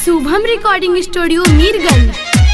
Shubham recording studio Mirganj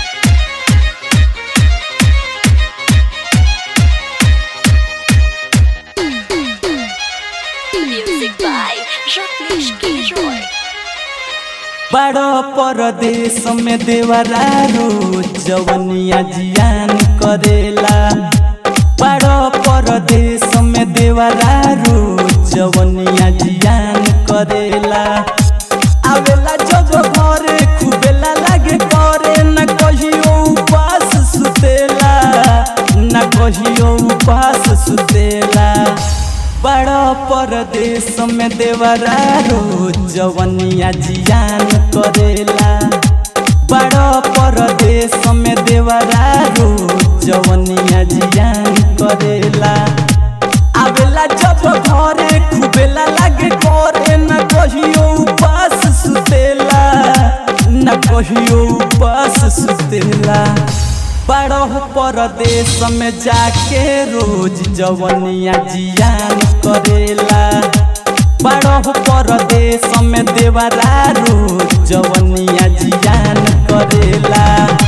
Music by Rajneesh Giroy. बड़ो परदेश में देवरा रोज जवनिया जियान करेला बड़ो परदेश में देवरा रोज जवनिया जियान करेला आवेला जब घरे खुबेला लागे करे न कहियो उपास सुतेला न कहियो उपास सुतेला बड़ा परदेश में देवरा रोज जवनिया जियान करेला बड़ा परदेश में देवरा रोज जवनिया जियान करेला आवेला जब घरे खुबेला लागे करे न कहियो उपास सुतेला न कहियो उपास सुतेला बड़ो परदेश में जाके रोज जवनिया जियान करेला बड़ो परदेश में देवरा रोज जवनिया जियान करेला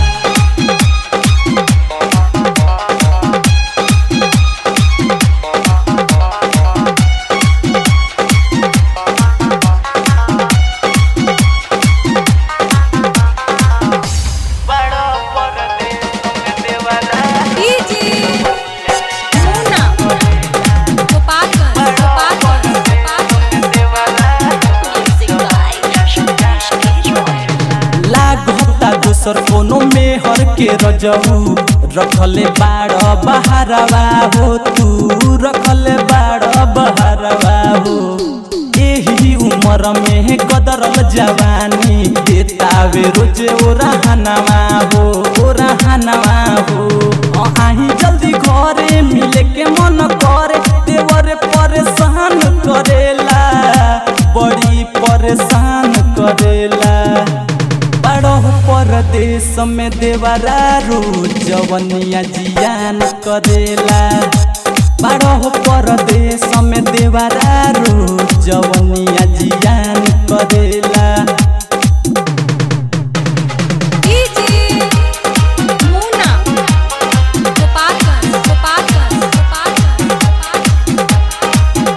बड़ो परदेश में देवरा DJ Mona. Gopalganj, Gopalganj, Gopalganj. Music by Rajneesh Giroy. लागता दोसर कोनो मेहर के रजऊ रखले बाड़ बहारवा हो तू रखले बाड़ बहारवा हो एही उम्र में कदरल जवानी देतावे रोज ओरहनवा हो ओरहनवा हो अ आही जल्दी घरे मिले के मन करे देवर परेशान करेला बड़ी परेशान करेला बड़ो परदेश में देवरा रोज जवनिया जियान करेला बड़ो परदेश में देवरा रोज जवनिया जियान करेला DJ Mona. Gopalganj, Gopalganj, Gopalganj, Gopalganj.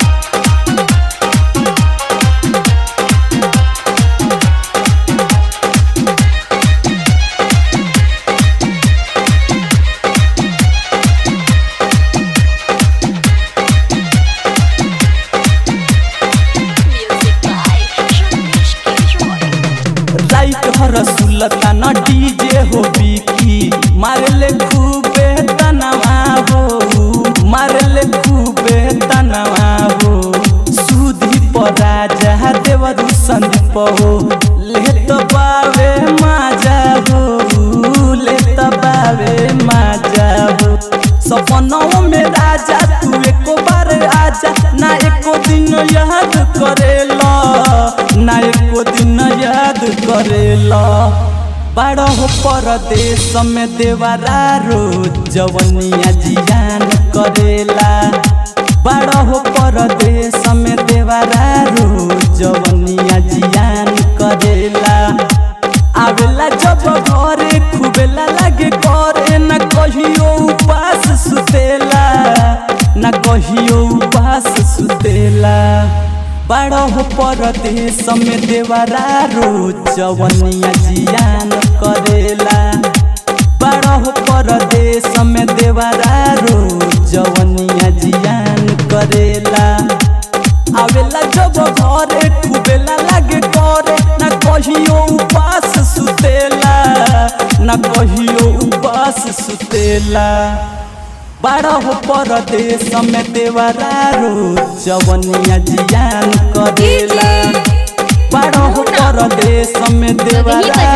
Music by Rajneesh Giroy. राइट हर सुलता न डीजे हो बिकी मारले खूबे तनवा हो मारले खूबे तनवा हो सुधी परा जहा देवरु संदीप हो ले तो बावे माजा हो ले तो बावे माजा हो सपनों में राजा तू एको बार आजा ना एको दिन याद करेला ना एको दिन याद करेला बड़ो परदेश में देवरा रोज जवनिया जियान करेला बड़ो परदेश में देवरा रोज जवनिया जियान करेला आवेला जब घरे खुबेला लागे करे न कहियो उपास सुतेला न कहियो उपास सुतेला बड़ो परदेश में देवरा रोज जवनिया जियान करेला बड़ो परदेश में देवरा रोज जवनिया जियान करेला आवेला जब घरे खुबेला लागे करे न कहियो उपास सुतेला न कहियो उपास सुतेला बड़ा हो परदेश में देवरा रोज जवनिया जियान करेला बड़ा हो परदेश में देवरा